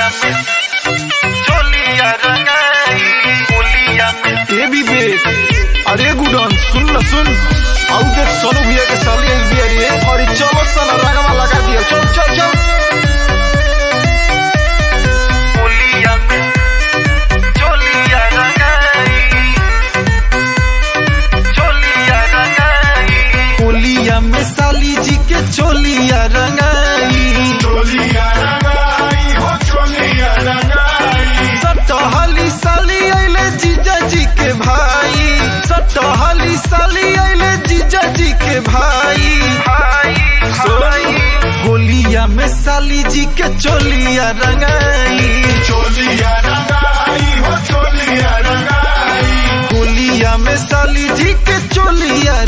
में चोलिया रंगाई होलिया में ए भी बेट अरे गुडन सुन न सुन आउ देख सोनू भैया के साली आइल बिया रे अरे चलो सन रंगवा लगा दिया चल चल चल होलिया में चोलिया रंगाई चोलिया रंगाई होलिया में साली जी के चोलिया रंगाई चोलिया रंगाई हो चोलिया रंगाई सटहली साली आइले जीजा जी के भाई सटहली साली आइले जीजा जी के भाई भाई भाई होलिया में साली जी के चोलिया रंगाई चोलिया रंगाई हो चोलिया रंगाई होलिया में साली जी के चोलिया